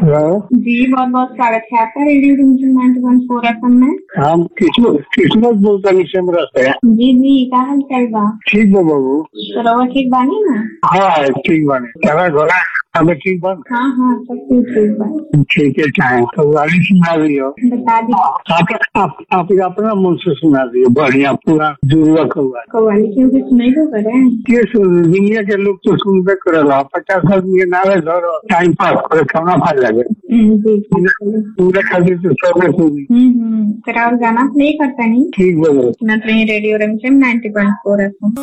hello जी बहुत बहुत स्वागत है आपका radio division ninety one four F में हम किस्मत किस्मत बोलता निशमरा से जी जी का हाल चाल बा ठीक बा बाबू तो रवा ठीक बानी ना हाँ ठीक बाने तेरा घोड़ा हमें ठीक बन हाँ हाँ सब कुछ ठीक बा ठीक है चाहे तो गाड़ी सुना दियो बता दी आप आप आप अपना मुंह से सुना दियो बढ़िया पूरा जुड़वा कौआ कव्वाली क्यों कि सुनाई को करे के सुन दुनिया के लोग तो सुनबे करेला पचास आदमी के नारे धरो टाइम पास करे खाना खा लगे हम्म, जी जी पूरे खातिर तो सबे सुनी हम्म हम्म तेरा और गाना प्ले करता नहीं ठीक बोलो सुनत रही रेडियो रमचम नाइन्टी वन फोर एफ